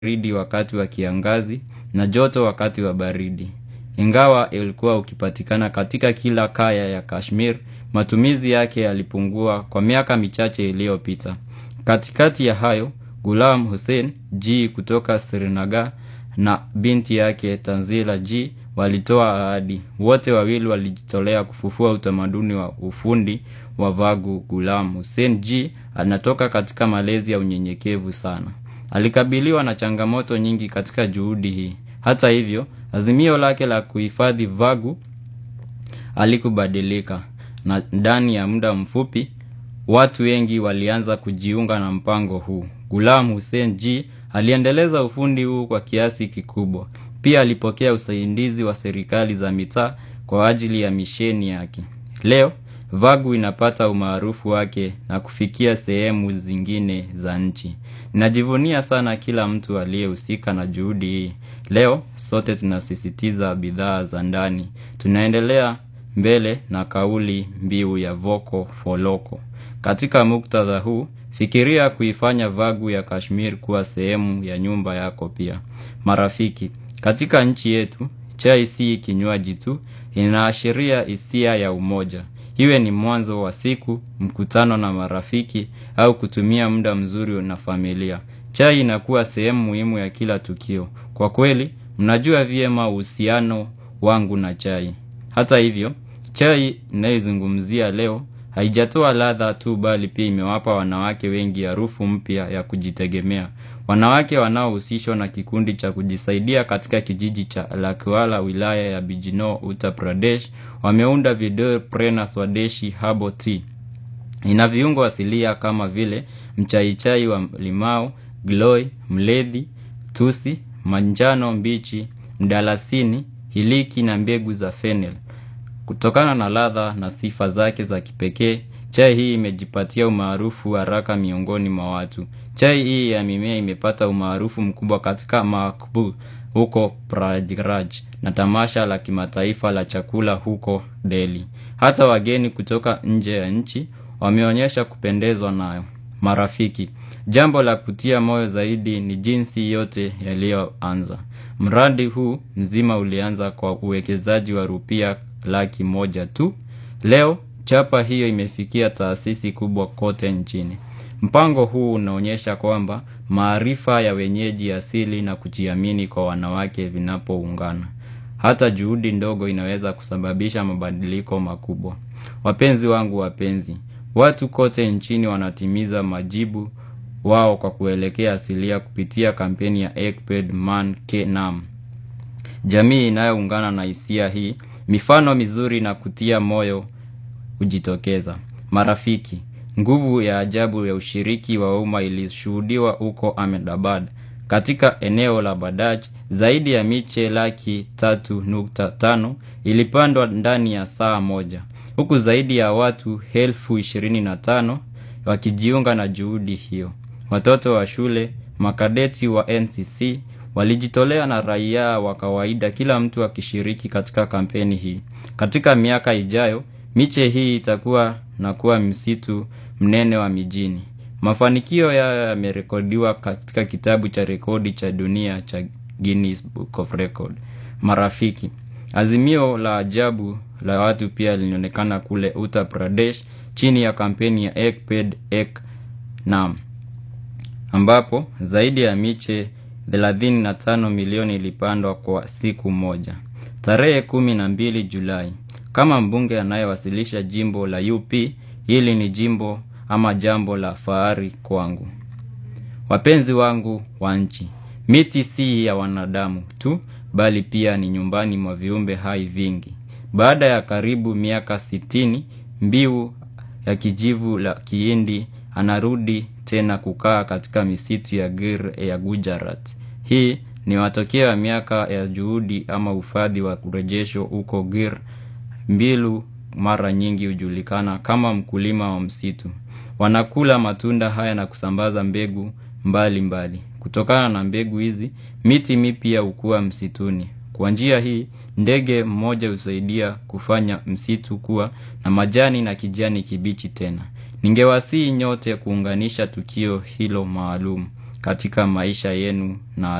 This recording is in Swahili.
baridi wakati wa kiangazi na joto wakati wa baridi. Ingawa ulikuwa ukipatikana katika kila kaya ya Kashmir, matumizi yake yalipungua kwa miaka michache iliyopita. Katikati ya hayo, Ghulam Hussein G kutoka Srinagar na binti yake Tanzila G walitoa ahadi. Wote wawili walijitolea kufufua utamaduni wa ufundi wa Vagu. Ghulam Hussein G anatoka katika malezi ya unyenyekevu sana. Alikabiliwa na changamoto nyingi katika juhudi hii. Hata hivyo, azimio lake la kuhifadhi Vagu halikubadilika na ndani ya muda mfupi watu wengi walianza kujiunga na mpango huu. Ghulam Hussein G aliendeleza ufundi huu kwa kiasi kikubwa. Pia alipokea usaidizi wa serikali za mitaa kwa ajili ya misheni yake. Leo Vagu inapata umaarufu wake na kufikia sehemu zingine za nchi. Najivunia sana kila mtu aliyehusika na juhudi hii. Leo sote tunasisitiza bidhaa za ndani. Tunaendelea mbele na kauli mbiu ya Vocal for Local. Katika muktadha huu, fikiria kuifanya Vagu ya Kashmir kuwa sehemu ya nyumba yako pia. Marafiki, katika nchi yetu, chai si kinywaji tu, inaashiria hisia ya umoja. Iwe ni mwanzo wa siku, mkutano na marafiki au kutumia muda mzuri na familia. Chai inakuwa sehemu muhimu ya kila tukio. Kwa kweli, mnajua vyema uhusiano wangu na chai. Hata hivyo, chai ninayoizungumzia leo haijatoa ladha tu bali pia imewapa wanawake wengi harufu mpya ya kujitegemea. Wanawake wanaohusishwa na kikundi cha kujisaidia katika kijiji cha Lakwala wilaya ya Bijnor Uttar Pradesh wameunda Vidur Prena Swadeshi Herbal Tea. Ina viungo asilia kama vile mchaichai wa limao, gloi, mlethi, tusi, manjano mbichi, mdalasini, hiliki na mbegu za fennel. Kutokana na ladha na sifa zake za kipekee, chai hii imejipatia umaarufu haraka miongoni mwa watu. Chai hii ya mimea imepata umaarufu mkubwa katika Makbul huko Prayagraj na tamasha la kimataifa la chakula huko Delhi. Hata wageni kutoka nje ya nchi wameonyesha kupendezwa nayo. Marafiki, jambo la kutia moyo zaidi ni jinsi yote yaliyoanza. Mradi huu mzima ulianza kwa uwekezaji wa rupia laki moja tu. Leo chapa hiyo imefikia taasisi kubwa kote nchini. Mpango huu unaonyesha kwamba maarifa ya wenyeji asili na kujiamini kwa wanawake vinapoungana. Hata juhudi ndogo inaweza kusababisha mabadiliko makubwa. Wapenzi wangu wapenzi, watu kote nchini wanatimiza majibu wao kwa kuelekea asilia kupitia kampeni ya Ek Ped Man Ke Naam. Jamii inayoungana na hisia hii, mifano mizuri na kutia moyo hujitokeza. Marafiki, nguvu ya ajabu ya ushiriki wa umma ilishuhudiwa huko Ahmedabad. Katika eneo la Badaj, zaidi ya miche laki tatu nukta tano ilipandwa ndani ya saa moja. Huku zaidi ya watu elfu ishirini na tano wakijiunga na juhudi hiyo. Watoto wa shule, makadeti wa NCC, walijitolea na raia wa kawaida kila mtu akishiriki katika kampeni hii. Katika miaka ijayo, miche hii itakuwa na kuwa msitu mnene wa mijini. Mafanikio yayo yamerekodiwa katika kitabu cha rekodi cha dunia cha Guinness Book of Record. Marafiki, azimio la ajabu la watu pia lilionekana kule Uttar Pradesh chini ya kampeni ya Ek Ped Ek Naam, ambapo zaidi ya miche 35 milioni ilipandwa kwa siku moja. Tarehe kumi na mbili Julai, kama mbunge anayewasilisha jimbo la UP, hili ni jimbo ama jambo la fahari kwangu. Wapenzi wangu wa nchi, miti si ya wanadamu tu, bali pia ni nyumbani mwa viumbe hai vingi. Baada ya karibu miaka sitini, mbiu ya kijivu la Kihindi anarudi tena kukaa katika misitu ya Gir ya Gujarat. Hii ni matokeo ya miaka ya juhudi ama uhifadhi wa kurejesho huko Gir. Mbilu mara nyingi hujulikana kama mkulima wa msitu. Wanakula matunda haya na kusambaza mbegu mbali mbali. Kutokana na mbegu hizi, miti mipya hukua msituni. Kwa njia hii, ndege mmoja husaidia kufanya msitu kuwa na majani na kijani kibichi tena. Ningewasihi nyote kuunganisha tukio hilo maalum. katika maisha yenu na